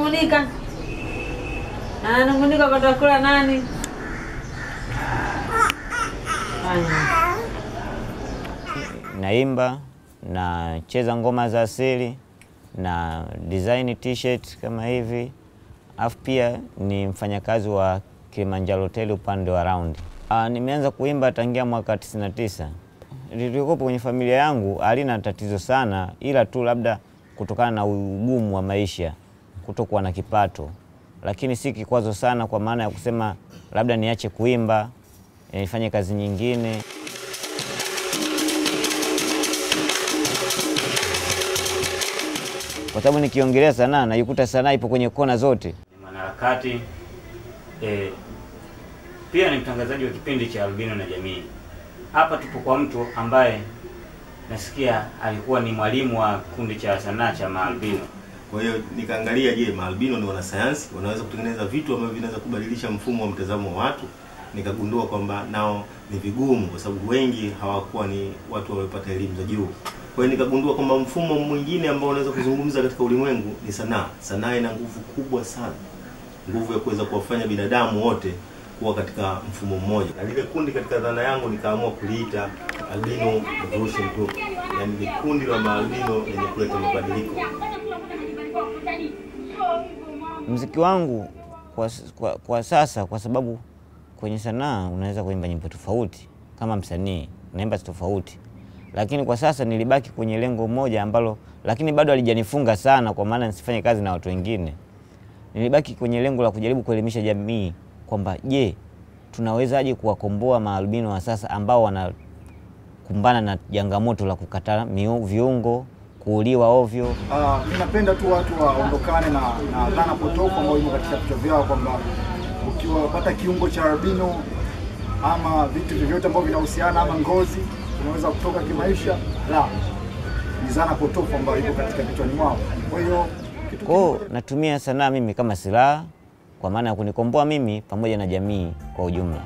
ananung'unika, ananung'unika kwa takula nani? Fanya. naimba nacheza ngoma za asili na design t-shirt kama hivi, alafu pia ni mfanyakazi wa Kilimanjaro Hotel upande wa round. Ah, nimeanza kuimba tangia mwaka 99. Lilikopo kwenye familia yangu halina tatizo sana, ila tu labda kutokana na ugumu wa maisha, kutokuwa na kipato, lakini si kikwazo sana, kwa maana ya kusema labda niache kuimba eh, nifanye kazi nyingine. kwa sababu nikiongelea sanaa naikuta sanaa ipo kwenye kona zote. Ni mwanaharakati eh, pia ni mtangazaji wa kipindi cha Albino na Jamii. Hapa tupo kwa mtu ambaye nasikia alikuwa ni mwalimu wa kundi cha sanaa cha maalbino. Kwa hiyo nikaangalia, je, maalbino ni wanasayansi, wanaweza kutengeneza vitu ambavyo vinaweza kubadilisha mfumo wa mtazamo wa watu. Nikagundua kwamba nao ni vigumu, kwa sababu wengi hawakuwa ni watu waliopata elimu za juu. Kwa hiyo nikagundua kwamba mfumo mwingine ambao unaweza kuzungumza katika ulimwengu ni sanaa. Sanaa ina nguvu kubwa sana, nguvu ya kuweza kuwafanya binadamu wote kuwa katika mfumo mmoja. Na lile kundi katika dhana yangu nikaamua kuliita Albino Revolution Group, yaani ni kundi la maalbino lenye kuleta mabadiliko. Mziki wangu kwa, kwa, kwa sasa, kwa sababu kwenye sanaa unaweza kuimba nyimbo tofauti kama msanii unaimba tofauti, lakini kwa sasa nilibaki kwenye lengo moja ambalo, lakini bado alijanifunga sana, kwa maana nisifanye kazi na watu wengine. Nilibaki kwenye lengo la kujaribu kuelimisha jamii kwamba je, tunawezaje kuwakomboa maalbino wa sasa ambao wanakumbana na changamoto la kukata miu- viungo, kuuliwa ovyo. Ah, mi napenda tu watu waondokane na, na dhana potofu ambayo imo katika vichwa vyao kwamba ukiwapata kiungo cha albino ama vitu vyovyote ambavyo vinahusiana ama ngozi unaweza kutoka kimaisha. La, ni dhana potofu ambayo iko katika vichwani mwao. Kwa hiyo kitu Kwa hiyo kimoja- natumia sanaa mimi kama silaha kwa maana ya kunikomboa mimi pamoja na jamii kwa ujumla.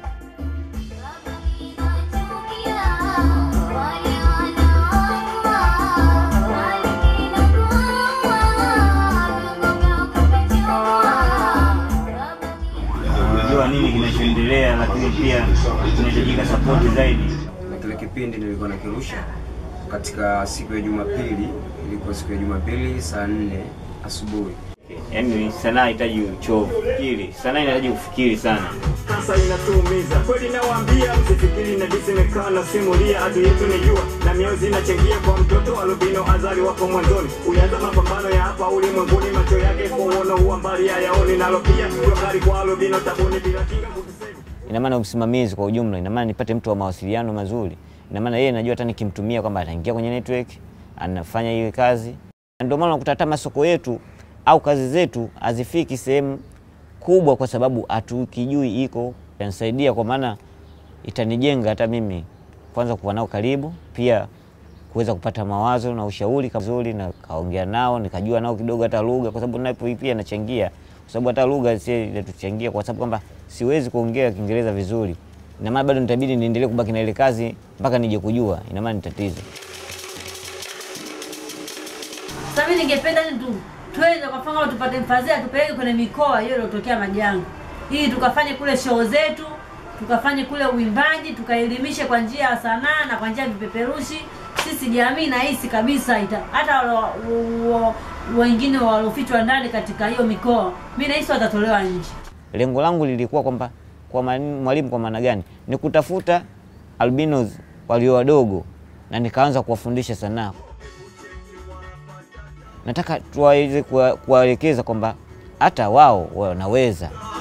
Unajua nini kinachoendelea, lakini pia inahitajika sapoti zaidi. na kile kipindi nilikuwa nakirusha katika siku ya Jumapili, ilikuwa siku ya Jumapili saa nne asubuhi. Yaani sanaa inahitaji uchovu, fikiri. Sanaa inahitaji kufikiri sana. sasa inatuumiza kweli, nawaambia msifikiri na jinsi imekaa na simulia, adui yetu ni jua na miozi inachangia kwa mtoto albino azali wako mwanzoni, ulianza mapambano ya hapa ulimwenguni, macho yake kwa uono huwa mbali hayaoni, nalo pia gari kwa albino tabuni bila kinga kutusaidia Ina maana usimamizi kwa ujumla, ina maana nipate mtu wa mawasiliano mazuri. Ina maana yeye najua hata nikimtumia kwamba ataingia kwenye network, anafanya hiyo kazi. Ndio maana unakuta hata masoko yetu au kazi zetu hazifiki sehemu kubwa, kwa sababu hatukijui iko. Itanisaidia kwa maana itanijenga hata mimi kwanza kuwa nao karibu, pia kuweza kupata mawazo na ushauri vizuri, na kaongea nao nikajua nao kidogo hata lugha, kwa sababu napo pia nachangia, kwa sababu hata lugha si inatuchangia, kwa sababu kwamba siwezi kuongea Kiingereza vizuri, ina maana bado nitabidi niendelee kubaki na ile kazi mpaka nije kujua, ina maana ni tatizo. Sasa mimi ningependa ni tu twende kwa mfano tupate mfadhili tupeleke kwenye mikoa hiyo iliyotokea majanga, ili tukafanye kule show zetu, tukafanye kule uimbaji, tukaelimishe kwa njia ya sanaa na kwa njia ya vipeperushi. Sisi jamii nahisi kabisa ita hata walo- wa- wengine waliofichwa ndani katika hiyo mikoa, mi nahisi watatolewa nje. Lengo langu lilikuwa kwamba kwa mani- mwalimu, kwa maana gani, ni kutafuta albinos walio wadogo na nikaanza kuwafundisha sanaa. Nataka tuwaweze kuwa- kuwaelekeza kwamba hata wao wanaweza